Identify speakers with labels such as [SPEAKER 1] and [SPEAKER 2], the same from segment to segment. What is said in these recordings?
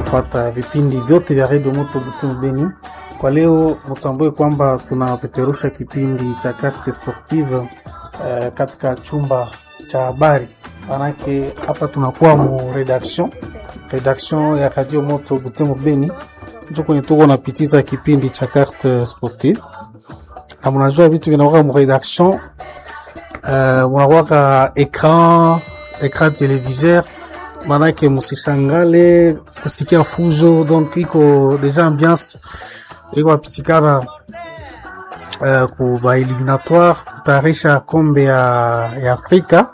[SPEAKER 1] kufuata vipindi vyote vya redio Moto Butembo Beni. Kwa leo mtambue kwamba tunapeperusha kipindi cha Carte Sportive uh, katika chumba cha habari, manake hapa tunakuwa mu redaction redaction ya radio Moto Butembo Beni, ndio kwenye tuko napitiza kipindi cha Carte Sportive, na mnajua vitu vinakuwa mu redaction uh, munakuwaka ekran ekran televiseur manake musishangale kusikia fujo, donc iko deja ambiance iko apitikana uh, ku ba eliminatoire kutayarisha kombe ya, ya Afrika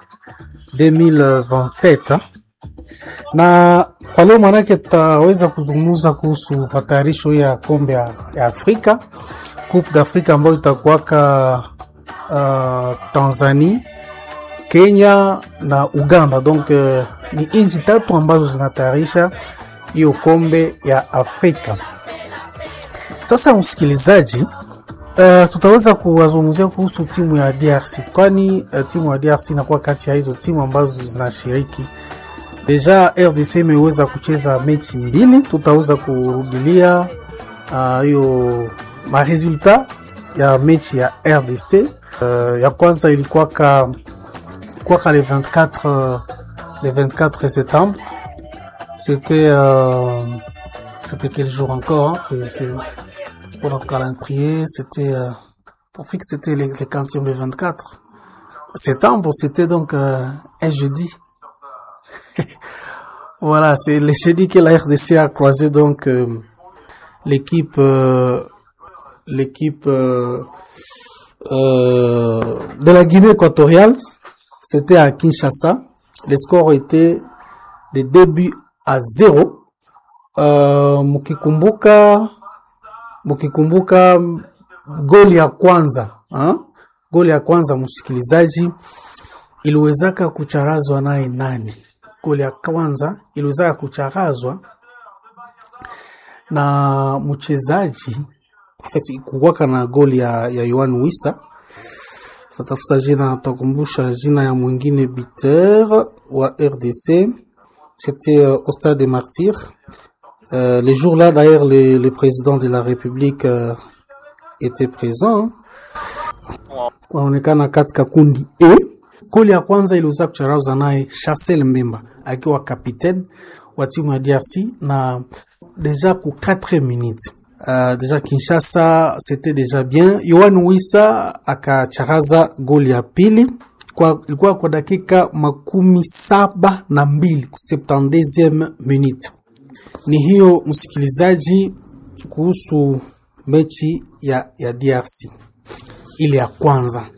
[SPEAKER 1] 2027 na kwa leo manake tutaweza kuzungumza kuhusu matayarisho ya kombe ya, ya Afrika Coupe d'Afrique ambayo itakuwaka uh, Tanzania Kenya na Uganda. Donc uh, ni nchi tatu ambazo zinatayarisha hiyo kombe ya Afrika. Sasa msikilizaji, uh, tutaweza kuwazungumzia kuhusu timu ya DRC, kwani uh, timu ya DRC inakuwa kati ya hizo timu ambazo zinashiriki. Deja RDC imeweza kucheza mechi mbili, tutaweza kurudilia hiyo uh, maresultat ya mechi ya RDC. Uh, ya kwanza ilikuwa ka quoi le 24 euh, le 24 septembre c'était euh, c'était quel jour encore hein? c'est c'est pour notre calendrier c'était euh, pour que c'était le, le quantième le 24 septembre c'était donc euh, un jeudi voilà c'est le jeudi que la RDC a croisé donc euh, l'équipe euh, l'équipe euh, euh, de la Guinée équatoriale c'était à Kinshasa. Le score était de 2 buts à 0. Uh, mkikumbuka mkikumbuka goli ya kwanza ha? goli ya kwanza msikilizaji, iliwezaka kucharazwa naye nani? Goli ya kwanza iliwezaka kucharazwa na mchezaji kuwaka na goli ya, ya Yohan Wissa tatafuta jina takumbusha jina ya mwingine buteur wa RDC c'était euh, au stade des Martyrs euh, le jour là d'ailleurs le, le président de la République euh, était présent kunaonekana katika kundi E. Goli ya kwanza iliweza kucharaza naye Chancel Mbemba akiwa kapitaine wa timu ya DRC na deja ku 4 minutes Uh, deja Kinshasa c'était déjà bien. Yohan Wissa akacharaza goli ya pili kwa ilikuwa kwa dakika makumi saba na mbili 72e minute. Ni hiyo msikilizaji, kuhusu mechi ya, ya DRC ile ya kwanza,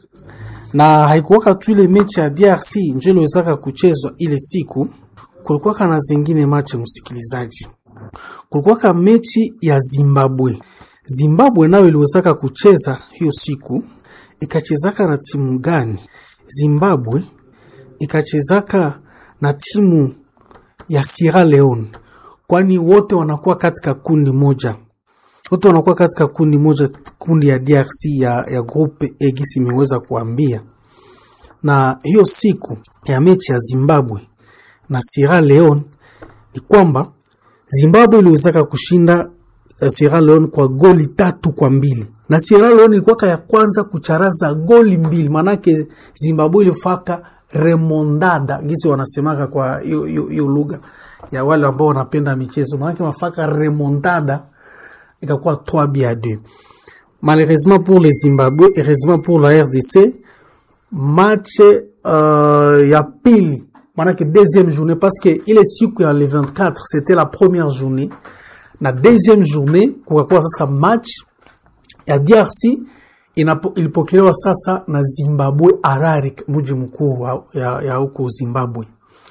[SPEAKER 1] na haikuwaka tu ile mechi ya DRC njo iliwezaka kuchezwa ile siku, kulikuwaka na zingine mache msikilizaji kulikuwaka mechi ya Zimbabwe. Zimbabwe nayo iliwezaka kucheza hiyo siku, ikachezaka na timu gani? Zimbabwe ikachezaka na timu ya Sierra Leone, kwani wote wanakuwa katika kundi moja, wote wanakuwa katika kundi moja, kundi ya DRC ya, ya grupe egisi imeweza kuambia. Na hiyo siku ya mechi ya Zimbabwe na Sierra Leone ni kwamba Zimbabwe iliwezaka kushinda uh, Sierra Leone kwa goli tatu kwa mbili na Sierra Leone ilikuwa ya kwanza kucharaza goli mbili, manake Zimbabwe ilifaka remondada gisi wanasemaka kwa hiyo lugha ya wale ambao wanapenda michezo, manake mafaka remondada ikakuwa 3 buts à 2. Malheureusement pour les Zimbabwe, heureusement pour la RDC, match uh, ya pili manake deuxième journée parce que ile siku ya le 24 c'était la première journée na deuxième journée kukakuwa sasa match ya DRC ilipokelewa sasa na Zimbabwe Harare, mji mkuu ya huko Zimbabwe.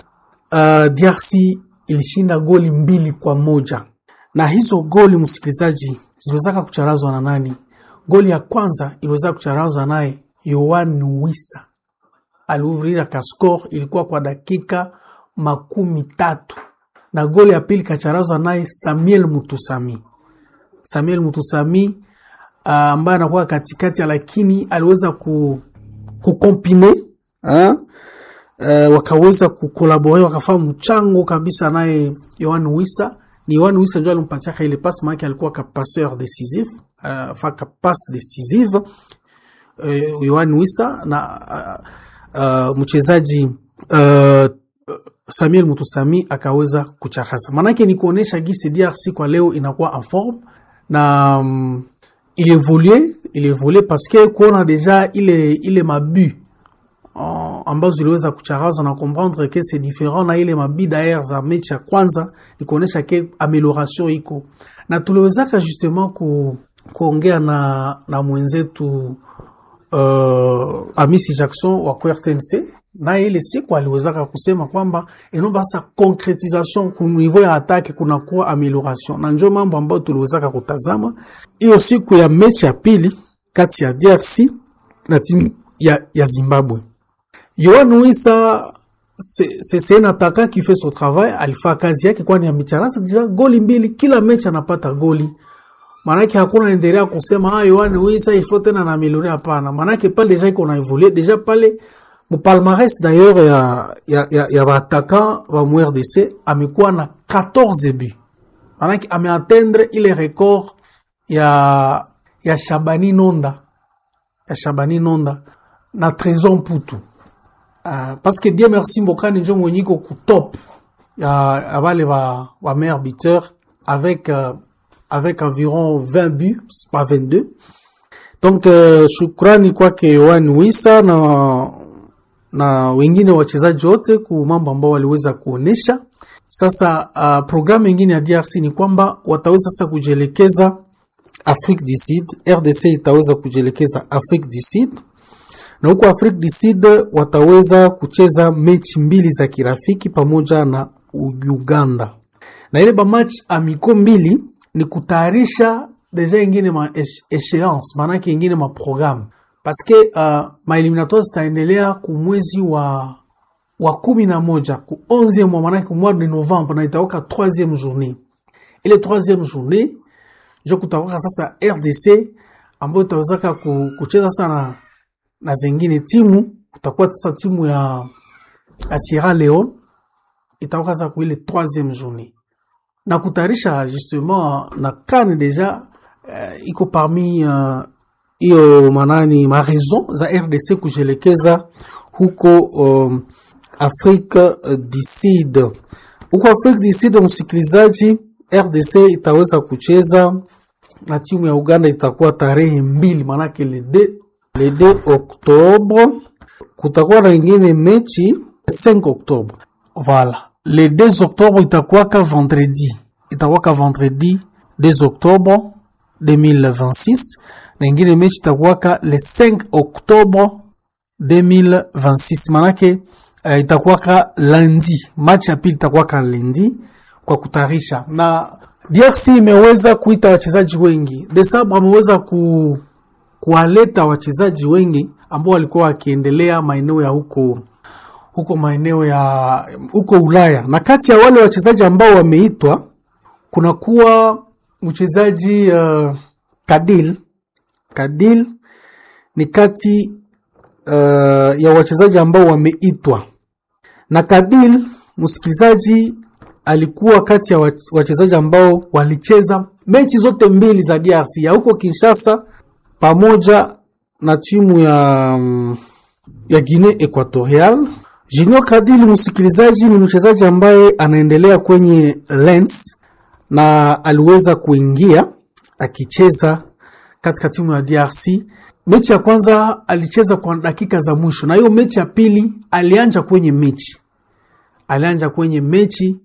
[SPEAKER 1] Uh, DRC ilishinda goli mbili kwa moja na hizo goli msikilizaji, ziliwezaka kucharazwa na nani? Goli ya kwanza iliweza kucharazwa naye Yohan Wissa aliuvrira kaskor ilikuwa kwa dakika makumi tatu na goli ya pili kacharazwa naye Samuel Mutusami. Samuel Mutusami ambaye uh, anakuwa katikati, lakini aliweza ku kukompine uh, wakaweza kukolabore wakafanya mchango kabisa naye Yohan Wissa ni Yohan Wissa ndio alimpatiaka ile pass, maana alikuwa ka passeur décisif uh, fa ka passe décisive uh, Yohan Wissa na uh, uh, mchezaji uh, Samuel Mutusami akaweza kucharaza. Maanake ni kuonesha gisi DRC kwa leo inakuwa en forme na um, il évolue il évolue parce que kuona deja ile ile mabu uh, ambazo ziliweza kucharazwa na comprendre que c'est différent na ile mabi d'ailleurs za mechi ya kwanza, ni kuonesha ke amelioration iko na tuliwezaka justement ku, kuongea na, na mwenzetu uh, Amisi Jackson wa RTNC na ile siku aliwezaka kusema kwamba enomba sasa concretisation ku niveau ya atake kunakuwa amelioration, na njo mambo ambayo tuliwezaka kutazama hiyo siku ya mechi ya pili kati ya DRC na timu ya, ya Zimbabwe. Yohan Wissa c'est un attaquant qui fait son travail, alifaa kazi yake, kwani amecharasa deja goli mbili kila mechi anapata goli. Manake hakuna endelea kusema ah, Yohan Wissa il faut tena na améliorer, hapana. Manake pale deja iko na évoluer deja pale mupalmarès d'ailleurs ya ya ya, ya bataka wa MRDC amekuwa na 14 buts, manake ameatteindre ile record ya ya Shabani Nonda ya Shabani Nonda na Trésor Mputu uh, parce que Dieu merci Mbokani njo mwenye iko ku top ya ya bale ba ba meilleur buteur avec uh, avec environ 20 buts pas 22 donc uh, shukrani kwake Yohan Wissa na na wengine wachezaji wote ku mambo ambao waliweza kuonesha. Sasa uh, programu nyingine ya DRC ni kwamba wataweza sasa kujielekeza Afrique du Sud. RDC itaweza kujielekeza Afrique du Sud, na huko Afrique du Sud wataweza kucheza mechi mbili za kirafiki pamoja na Uganda, na ile ba match amiko mbili ni kutayarisha deja ingine ma échéance, maanake ingine ma programme parce que uh, maeliminatoire zitaendelea ku mwezi wa wa kumi na moja ku 11e mois, maanake ku mois de novembre, na itaoka 3e journée. Ile 3e journée njo kutaoka sasa RDC ambayo itawezaka kucheza sana na zengine timu. Kutakuwa sasa timu ya, ya Sierra Leone itaoka sasa ku ile 3e journée na kutayarisha justement na CAN deja uh, iko parmi uh, hiyo manani ma raison za RDC kujelekeza huko um, Afrique du Sud. Huko Afrique du Sud, msikilizaji, RDC itaweza kucheza na timu ya Uganda, itakuwa tarehe mbili, manake le 2 le 2 Oktobre. Kutakuwa na ingine mechi 5 Oktobre, voilà le 2 Oktobre itakuwa ka vendredi, itakuwa ka vendredi 2 Oktobre 2026 na ingine mechi itakuwaka le 5 Oktobre 2026, manake uh, itakuwaka lundi. Match ya pili itakuwaka lundi kwa kutarisha, na DRC imeweza kuita wachezaji wengi. Desabre ameweza ku, kuwaleta wachezaji wengi ambao walikuwa wakiendelea maeneo ya huko huko maeneo ya huko Ulaya, na kati ya wale wachezaji ambao wameitwa kunakuwa mchezaji uh, Kadil Kadil ni kati uh, ya wachezaji ambao wameitwa na Kadil, msikilizaji, alikuwa kati ya wachezaji ambao walicheza mechi zote mbili za DRC ya huko Kinshasa pamoja na timu ya, ya Guinea Equatorial. Junior Kadil, msikilizaji, ni mchezaji ambaye anaendelea kwenye Lens na aliweza kuingia akicheza katika timu ya DRC. Mechi ya kwanza alicheza kwa dakika za mwisho, na hiyo mechi ya pili alianja kwenye mechi, alianja kwenye mechi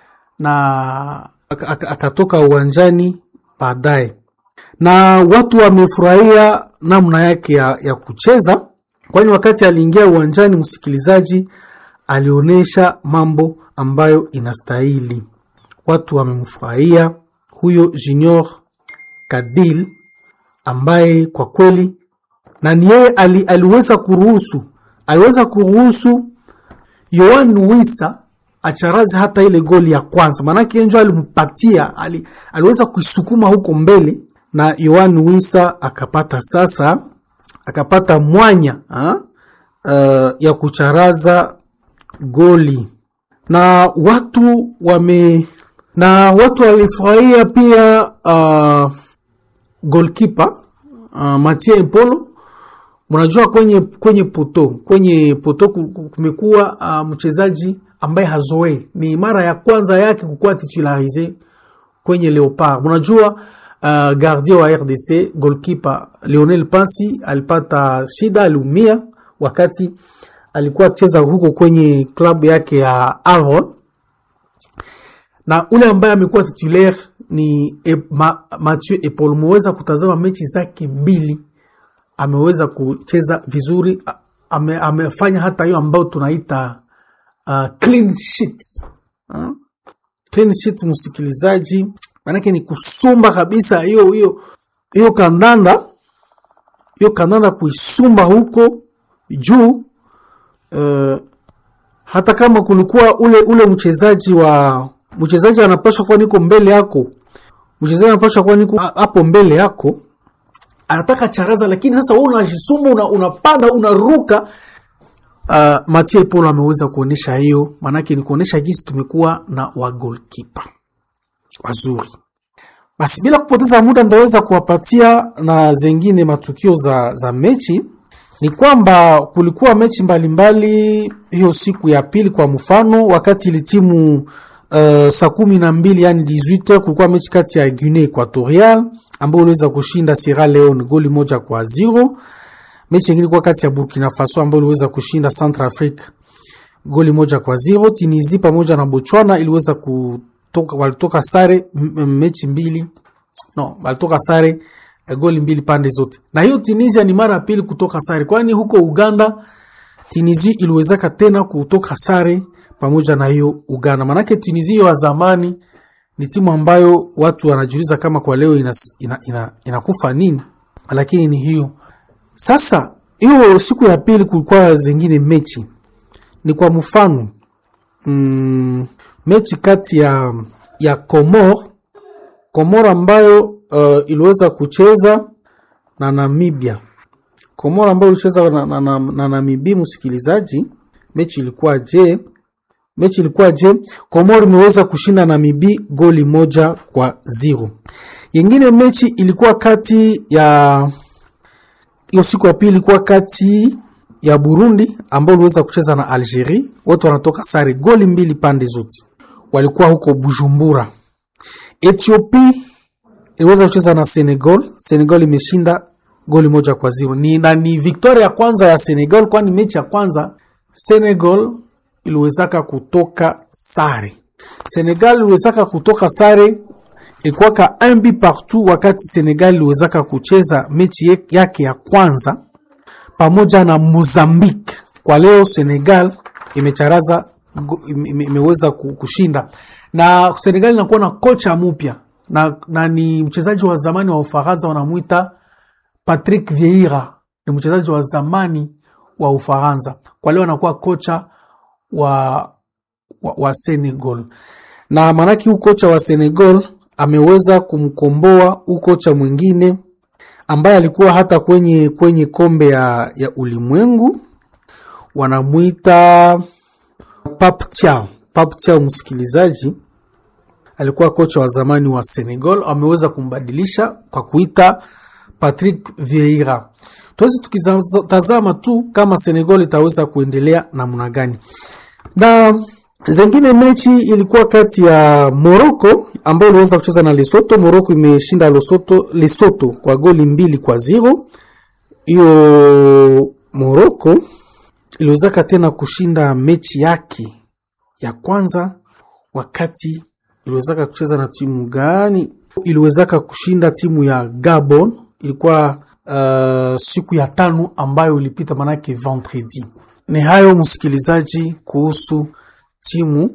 [SPEAKER 1] na akatoka uwanjani baadaye, na watu wamefurahia namna yake ya, ya kucheza, kwani wakati aliingia uwanjani, msikilizaji, alionyesha mambo ambayo inastahili. Watu wamemfurahia huyo Junior Kadil ambaye kwa kweli na ni yeye ali, aliweza kuruhusu aliweza kuruhusu Yohan Wissa acharazi hata ile goli ya kwanza, maanake njo alimpatia ali, aliweza kuisukuma huko mbele na Yohan Wissa akapata sasa akapata mwanya ha? Uh, ya kucharaza goli na watu wame na watu walifurahia pia uh, goalkeeper uh, Mathieu Mpolo. Mnajua kwenye kwenye poto kwenye poto kumekuwa uh, mchezaji ambaye hazoei, ni mara ya kwanza yake kukuwa titularize kwenye Leopard. Mnajua uh, gardien wa RDC goalkeeper Lionel Pasi alipata shida, aliumia wakati alikuwa akicheza huko kwenye klabu yake ya Avon, na ule ambaye amekuwa titulaire ni e, ma, Mathieu Epol. Meweza kutazama mechi zake mbili, ameweza kucheza vizuri, ame, amefanya hata hiyo ambayo tunaita uh, clean sheet uh, clean sheet, msikilizaji, maanake ni kusumba kabisa hiyo hiyo hiyo kandanda hiyo kandanda kuisumba huko juu uh, hata kama kulikuwa ule ule mchezaji wa mchezaji anapaswa kuwa niko mbele yako, mchezaji anapaswa kuwa niko hapo mbele yako, anataka charaza, lakini sasa wewe unajisumba, una, unapanda unaruka. Uh, Mathieu Polo ameweza kuonesha hiyo, maanake ni kuonesha jinsi tumekuwa na wa goalkeeper wazuri. Basi bila kupoteza muda, ndaweza kuwapatia na zengine matukio za, za mechi ni kwamba kulikuwa mechi mbalimbali hiyo siku ya pili. Kwa mfano, wakati ili timu uh, saa kumi na mbili yani 18 kulikuwa mechi kati ya Guinea Equatorial ambayo iliweza kushinda Sierra Leone goli moja kwa zero. Mechi nyingine ilikuwa kati ya Burkina Faso ambayo iliweza kushinda Centrafrique goli moja kwa zero. Tunisia pamoja na Botswana iliweza kutoka, walitoka sare mechi mbili, no, walitoka sare goli mbili pande zote, na hiyo Tunisia ni mara ya pili kutoka sare, kwani huko Uganda Tunisia iliwezaka tena kutoka sare pamoja na hiyo Uganda. Manake Tunisia wa zamani ni timu ambayo watu wanajiuliza kama kwa leo inakufa ina, ina, ina nini, lakini ni hiyo sasa. Hiyo siku ya pili kulikuwa zingine mechi, ni kwa mfano mm, mechi kati ya ya Komor Komor ambayo uh, iliweza kucheza na Namibia. Komoro ambayo ilicheza na, na, na, na Namibia. Msikilizaji, mechi ilikuwa je? Mechi ilikuwa je? Komoro imeweza kushinda Namibia goli moja kwa zero. Yengine mechi ilikuwa kati ya hiyo siku ya pili ilikuwa kati ya Burundi ambao iliweza kucheza na Algeria, wote wanatoka sare goli mbili pande zote, walikuwa huko Bujumbura. Ethiopia iliweza kucheza na Senegal. Senegal imeshinda goli moja kwa zero. Ni, na ni victoria ya kwanza ya Senegal, kwani mechi ya kwanza Senegal iliwezaka kutoka sare. Senegal iliwezaka kutoka sare ilikuwaka un but partout, wakati Senegal iliwezaka kucheza mechi yake ya kwanza pamoja na Mozambique. Kwa leo Senegal imecharaza ime, imeweza kushinda na Senegal inakuwa na kocha mpya na, na ni mchezaji wa zamani wa Ufaransa wanamwita Patrick Vieira, ni mchezaji wa zamani wa Ufaransa. Kwa leo anakuwa kocha wa, wa, wa Senegal, na maanake huu kocha wa Senegal ameweza kumkomboa huu kocha mwingine ambaye alikuwa hata kwenye, kwenye kombe ya, ya ulimwengu wanamwita Pape Thiaw. Pape Thiaw, msikilizaji alikuwa kocha wa zamani wa Senegal, ameweza kumbadilisha kwa kuita Patrick Vieira. Tuwezi tukitazama tu kama Senegal itaweza kuendelea namna gani. Na zengine mechi ilikuwa kati ya Morocco ambayo iliweza kucheza na Lesotho. Morocco imeshinda Lesotho, Lesotho kwa goli mbili kwa zero. Hiyo Morocco iliwezaka tena kushinda mechi yake ya kwanza wakati iliwezaka kucheza na timu gani? Iliwezaka kushinda timu ya Gabon, ilikuwa uh, siku ya tano ambayo ilipita, manake vendredi. Ni hayo msikilizaji, kuhusu timu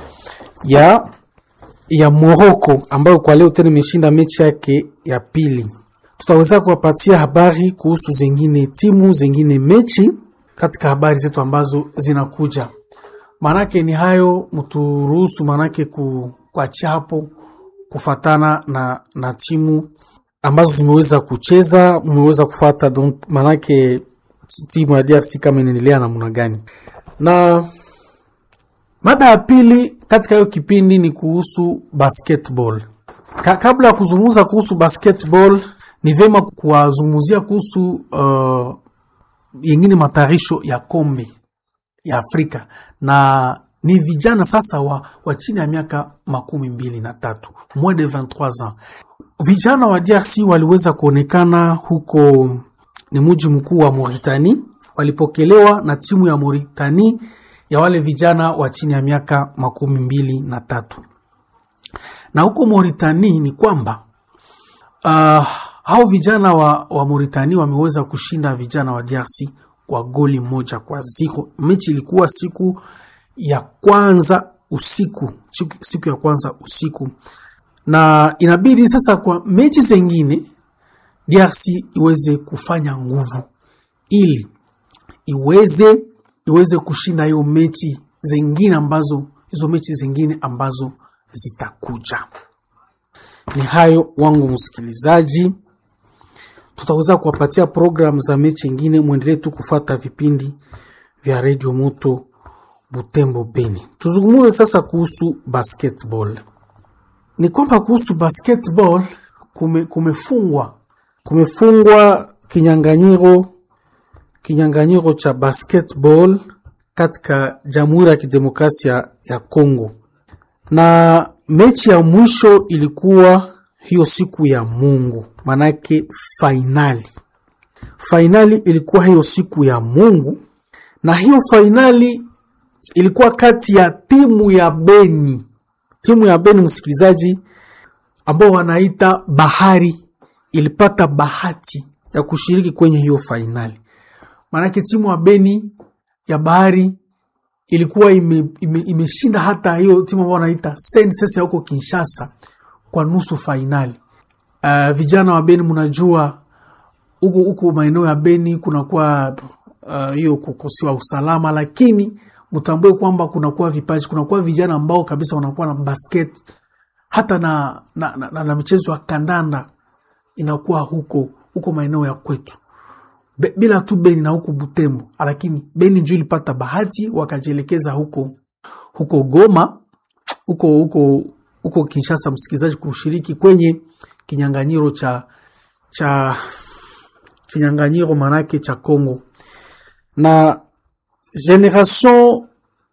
[SPEAKER 1] ya ya Morocco ambayo kwa leo tena imeshinda mechi yake ya pili. Tutaweza kuwapatia habari kuhusu zingine timu zingine mechi katika habari zetu ambazo zinakuja. Manake ni hayo, mturuhusu manake ku kuachia hapo kufatana na, na timu ambazo zimeweza kucheza, mmeweza kufata donc, manake timu ya DRC kama inaendelea namna gani. Na Mada ya pili katika hiyo kipindi ni kuhusu basketball. Ka kabla ya kuzungumza kuhusu basketball, ni vyema kuwazungumzia kuhusu uh, yengine matayarisho ya kombe ya Afrika na ni vijana sasa wa, wa chini ya miaka makumi mbili na tatu moins de 23 ans. Vijana wa DRC waliweza kuonekana huko, ni mji mkuu wa Mauritanie, walipokelewa na timu ya Mauritanie ya wale vijana wa chini ya miaka makumi mbili na tatu na huko Mauritanie ni kwamba uh, hao vijana wa, wa Mauritania wameweza kushinda vijana wa DRC kwa goli moja kwa ziko. Mechi ilikuwa siku ya kwanza usiku, siku, siku ya kwanza usiku, na inabidi sasa kwa mechi zengine DRC iweze kufanya nguvu ili iweze iweze kushinda hiyo mechi zengine ambazo hizo mechi zengine ambazo zitakuja. Ni hayo wangu msikilizaji, tutaweza kuwapatia programu za mechi ingine. Mwendelee tu kufata vipindi vya redio moto Butembo Beni. Tuzungumuze sasa kuhusu basketball. Ni kwamba kuhusu basketball kume, kumefungwa kumefungwa kinyanganyiro kinyanganyiro cha basketball katika Jamhuri ya Kidemokrasia ya Kongo, na mechi ya mwisho ilikuwa hiyo siku ya Mungu, manake fainali. Fainali ilikuwa hiyo siku ya Mungu, na hiyo fainali ilikuwa kati ya timu ya Beni, timu ya Beni, msikilizaji, ambao wanaita Bahari, ilipata bahati ya kushiriki kwenye hiyo fainali. Maanake timu ya Beni ya Bahari ilikuwa imeshinda ime, ime hata hiyo timu ambao wanaita SNCC ya huko Kinshasa kwa nusu fainali. Uh, vijana wa Beni mnajua huko huko maeneo ya Beni kunakuwa hiyo uh, kukosiwa usalama, lakini mtambue kwamba kunakuwa vipaji, kunakuwa vijana ambao kabisa wanakuwa na basket hata na, na, na, na, na michezo ya kandanda inakuwa huko huko maeneo ya kwetu Be, bila tu Beni na huko Butembo, lakini Beni ndio ilipata bahati wakajielekeza huko huko Goma huko huko huko Kinshasa, msikilizaji, kushiriki kwenye kinyanganyiro cha cha kinyanganyiro manake cha Kongo na Generation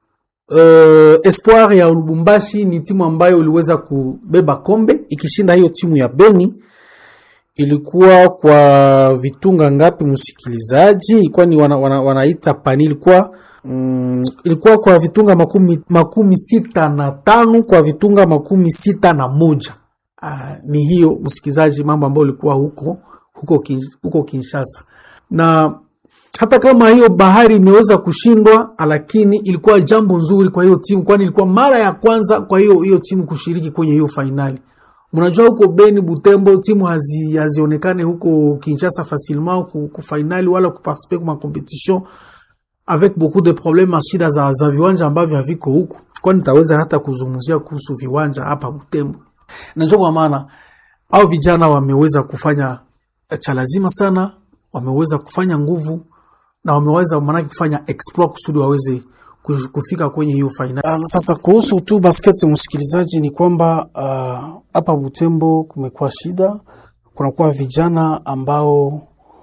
[SPEAKER 1] uh, Espoir ya Lubumbashi ni timu ambayo iliweza kubeba kombe ikishinda hiyo timu ya Beni. Ilikuwa kwa vitunga ngapi, msikilizaji? Ilikuwa ni wana, wana, wanaita pani, ilikuwa mm, ilikuwa kwa vitunga makumi, makumi sita na tano kwa vitunga makumi sita na moja. Ah, ni hiyo msikilizaji, mambo ambayo ilikuwa huko huko, kin, huko Kinshasa na hata kama hiyo Bahari imeweza kushindwa, lakini ilikuwa jambo nzuri kwa hiyo timu, kwani ilikuwa mara ya kwanza kwa hiyo hiyo timu kushiriki kwenye hiyo fainali. Mnajua huko Beni, Butembo timu hazi, hazionekane huko Kinshasa facilement ku fainali wala kuparticiper kwa competition avec beaucoup de problemes, shida za, za viwanja ambavyo haviko huko, kwani nitaweza hata kuzungumzia kuhusu viwanja hapa Butembo. Najua kwa maana au vijana wameweza kufanya cha lazima sana, wameweza kufanya nguvu na wameweza maanake kufanya exploit kusudi waweze kufika kwenye hiyo fainali. Sasa kuhusu tu basket, msikilizaji, ni kwamba hapa uh, Butembo kumekuwa shida, kunakuwa vijana ambao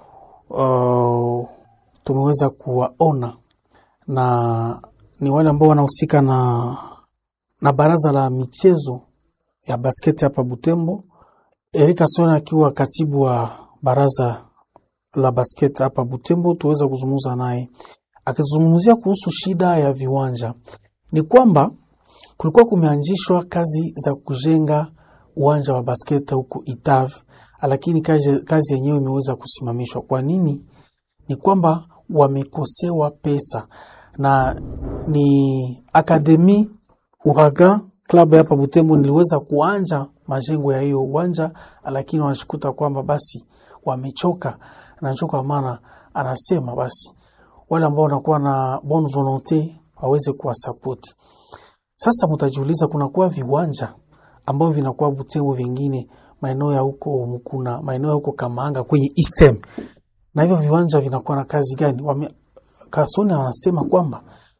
[SPEAKER 1] uh, tumeweza kuwaona na ni wale ambao wanahusika na, na baraza la michezo ya basket hapa Butembo. Erika Sona akiwa katibu wa baraza la basket hapa Butembo, tuweza kuzungumza naye akizungumzia kuhusu shida ya viwanja. Ni kwamba kulikuwa kumeanzishwa kazi za kujenga uwanja wa basket huku Itav, lakini kazi, kazi yenyewe imeweza kusimamishwa. Kwa nini? Ni kwamba wamekosewa pesa, na ni akademi Uragan klabu hapa Butembo niliweza kuanja majengo ya hiyo uwanja, lakini wanashikuta kwamba basi wamechoka nacho kwa maana anasema basi wale ambao wanakuwa na bonne volonte waweze kuwasapoti. Sasa mtajiuliza, kunakuwa viwanja ambavyo vinakuwa Butembo, vingine maeneo ya huko Mkuna, maeneo ya huko Kamanga kwenye Eastem, na hivyo viwanja vinakuwa na kazi gani? Wame, Kasoni anasema kwamba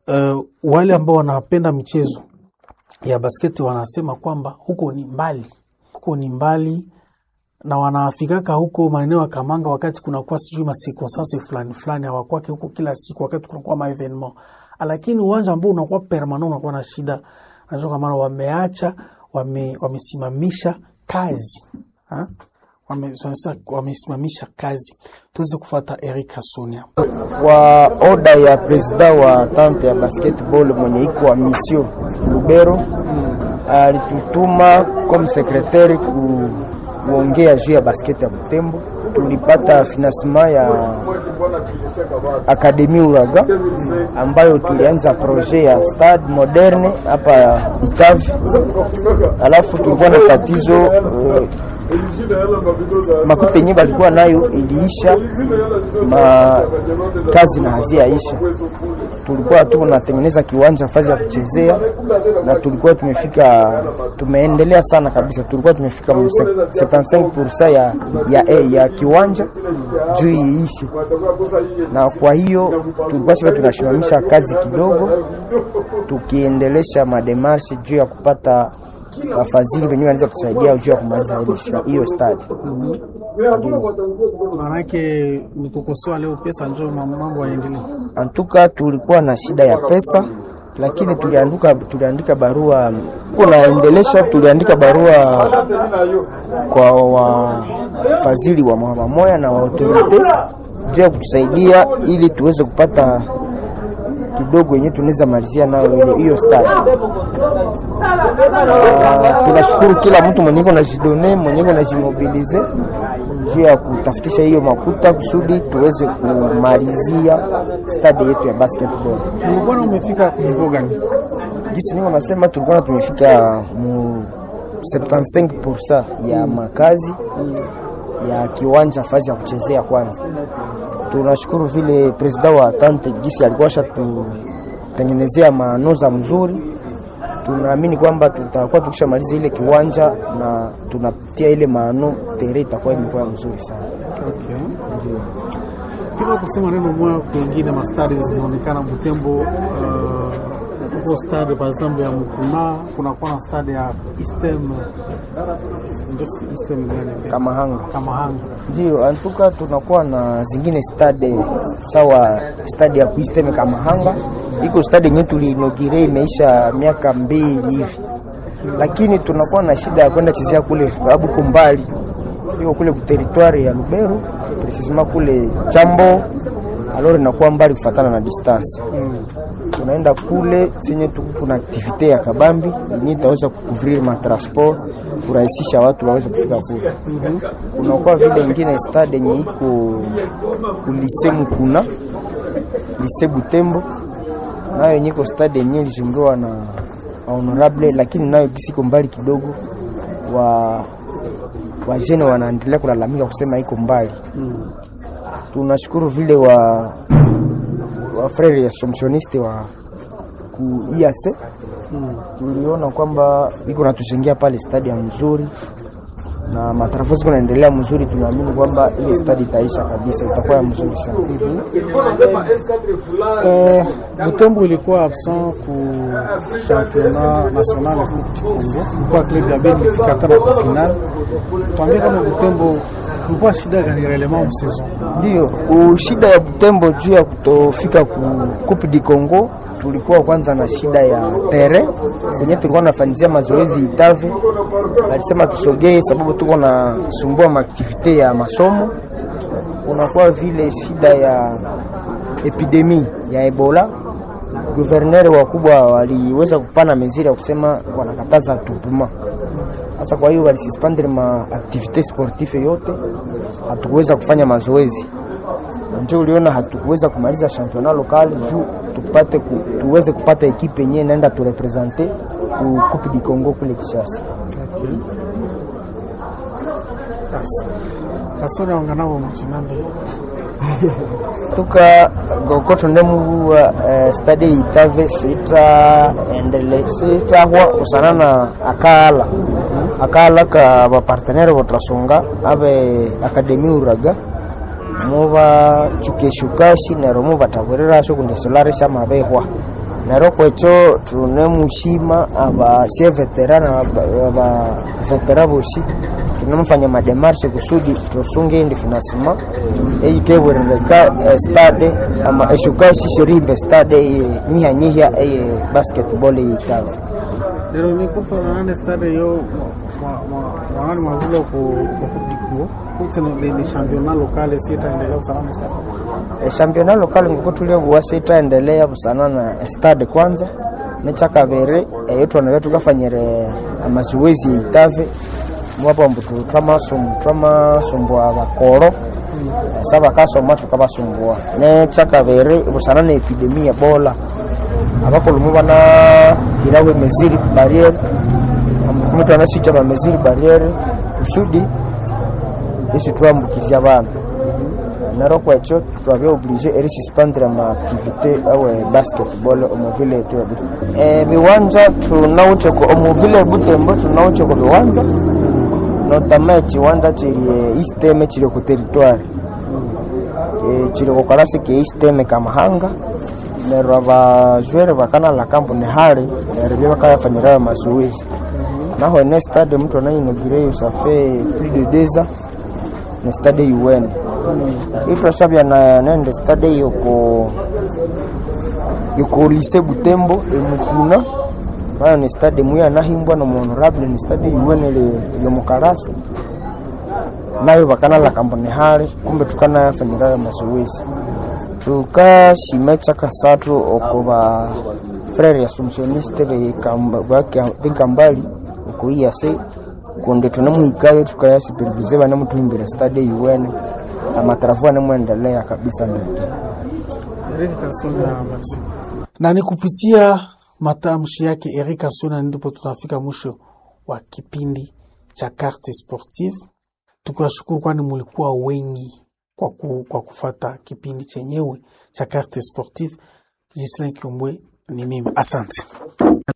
[SPEAKER 1] uh, wale ambao wanapenda michezo ya basketi wanasema kwamba huko ni mbali, huko ni mbali na wanafikaka huko maeneo ya Kamanga wakati kunakuwa sijui masekonsansi fulani fulani, hawakwake huko kila siku wakati kunakuwa maevenement, lakini uwanja ambao unakuwa permanent unakuwa na shida. Najua kwa maana wameacha wame, wamesimamisha kazi ha? Wame, wamesimamisha kazi. Tuweze kufuata Eric Sonia
[SPEAKER 2] kwa oda ya presida wa tante ya basketball mwenye iko wa misio Lubero alitutuma comme secretaire ku kuongea juu ya basketi ya Butembo. Tulipata financement ya Akademi Uraga ambayo tulianza projet ya stade moderne hapa Itavi, alafu tulikuwa na tatizo uh, makuta yenye balikuwa nayo iliisha, ma kazi na haziaisha. Tulikuwa tu tunatengeneza kiwanja fazi ya kuchezea, na tulikuwa tumefika, tumeendelea sana kabisa. Tulikuwa tumefika 75% ya, ya, ya, ya kiwanja juu iishe, na kwa hiyo tulikuwa sasa tunasimamisha kazi kidogo, tukiendelesha mademarshe juu ya kupata wafadhili wenyewe wanaweza kusaidia juu ya kumaliza hiyo stadi.
[SPEAKER 1] Maanake nikukosoa leo pesa njo mambo yaendelee.
[SPEAKER 2] Antuka tulikuwa na shida ya pesa, lakini tuliandika tuliandika barua kunaendelesha, tuliandika barua kwa wafadhili wa mama moya na wa autorite juu ya kutusaidia ili tuweze kupata kidogo yenye tunaweza malizia nayo hiyo stadi. Uh, tunashukuru kila mtu mwenye iko najidone mwenye iko najimobilize juu ya kutafutisha hiyo makuta kusudi tuweze kumalizia stadi yetu ya basketball.
[SPEAKER 1] Ulikuwa umefika kumbo gani?
[SPEAKER 2] Gisi niko nasema tulikuwa tumefika mu 75% ya makazi ya kiwanja fazi ya kuchezea kwanza tunashukuru vile presida wa tante gisi alikuwa shatutengenezea manoza mzuri. Tunaamini kwamba tutakuwa tukishamaliza ile kiwanja na tunapitia ile maano tere itakuwa imekuwa mzuri sana.
[SPEAKER 1] Okay. Ndio. Kila kusema neno moja kwingine mastari zinaonekana Butembo uh, uko stade par exemple ya Mukuna, kuna kuwa na stade ya Eastern ndio Eastern gani?
[SPEAKER 2] Kamahanga.
[SPEAKER 1] Kamahanga.
[SPEAKER 2] Ndio, antuka tunakuwa na zingine stade sawa, stade ya Eastern Kamahanga iko stade yenyewe tuliinogire imeisha miaka mbili hivi, lakini tunakuwa na shida ya kwenda chezea kule sababu iko mbali, iko kule ku territoire ya Lubero precisement kule Chambo, alors inakuwa mbali kufatana na distance mm. Tunaenda kule senye kuna aktivite ya kabambi yenye itaweza kukuvrir matransport kurahisisha watu waweze kufika kule. mm -hmm. Kunakuwa vile ingine stade yenye iko kulise Mukuna lise Butembo nayo yenye iko stade yenye ilizungiwa na honorable, lakini nayo kisiko mbali kidogo. wa wajene wanaendelea kulalamika kusema iko mbali mm. Tunashukuru vile wa wa frere ya somsioniste wa ku IAC mm. Tuliona kwamba iko natujengea pale stadium mzuri na matarafo ziko naendelea mzuri. Tunaamini kwamba ile stadi itaisha kabisa, itakuwa mzuri sana.
[SPEAKER 1] Eh, Butembo ilikuwa absent ku championnat national ya Coupe du Congo, ilikuwa club ya Beni ilifika hata na final. Tuambie kama Butembo kulikuwa shida gani relema msaison?
[SPEAKER 2] Ndio shida ya Butembo juu ya kutofika ku Coupe du Congo tulikuwa kwanza na shida ya tere kwenye tulikuwa nafanyizia mazoezi Itave, alisema tusogee sababu tuko na sumbua maaktivite ya masomo. Unakuwa vile shida ya epidemi ya Ebola, guverneri wakubwa waliweza kupana meziri ya kusema wanakataza tupuma sasa. Kwa hiyo walisispandre ma aktivite sportive yote, hatukuweza kufanya mazoezi njo uliona hatukuweza kumaliza championnat local juu tupate ku, tuweze kupata ekipe yenyewe naenda turepresente ku Coupe du Congo kule Kinshasa.
[SPEAKER 1] Okay. Yes. Kasoro wanganao mchinande
[SPEAKER 2] tuka gokoto ndemu uh, stade itave sita endele sita hwa usana na akala akala ka ba partenaire botrasunga abe akademi uraga muba chukeshukashi nero muba taburira sho kunde solare shama behwa nero kwecho tunemushima abasie veterana aba vetera bosi tunemufanya mademarshe kusudi tusunge indi finasima eyikewerereka stade ama eshuka shishirimbe stade eye nyihya-nyihya eye basketball eyitava
[SPEAKER 1] lero nikupa nane stade yo mwanani mwavula okudikuo kuti ni championnat locale sitaendelea kusalama stade
[SPEAKER 2] eshampiona lokale nguko tuliobuwa sitaendelea busana na stade kwanza nekyakabiri eyo twanabe tukafanyire amazoezi eitave mwapo mbutu twamasom- twamasumbua bakoro sa bakasoma tukabasumbua nekyakabiri busana na epidemi ebola abakulumu banahiraho emeziri barriere amukumi twanasicha bameziri barriere kusudi isi twambukizya abana nero kwekyo twabya oblige erisuspendire ama activité awe basketball omuvile yetu ya Butembo. Eh, biwanja tunawuche ko omuvile ya Butembo tunawuche ko biwanja notama ekiwanja kiri isteme kiri ku territoire Eh, kiri ku karasi ke isteme kamahanga neryo abajwere bakanala kampuni hali neryo bya bakayafanyirayo mazoezi naho ene stade mtu anainogireyo safe plus de deux ans ne stade UN itwashabya na nende stade yoko yoko lise Butembo emukuna nayo ni stade muya nahimbwa na honorable ni stade UN ile yomukarasu nayo bakanala kampuni hali kumbe tukanayafanyirayo mazoezi tukashime chakasatu oko ba frere assumptioniste bekambali oko iyase kundi tunemuhikayo tukayasipirivize banemutuhimbira stade UN amatarafu anemwendelea kabisa ndeke
[SPEAKER 1] Eric Kasonga Maxi. Na ni kupitia matamshi yake Eric Kasonga ndipo tunafika mwisho wa kipindi cha Carte Sportive. Tukiwashukuru kwani mulikuwa wengi kwa, ku, kwa kufata kipindi chenyewe cha Carte Sportive. Gislain Kiombwe ni mimi, asante.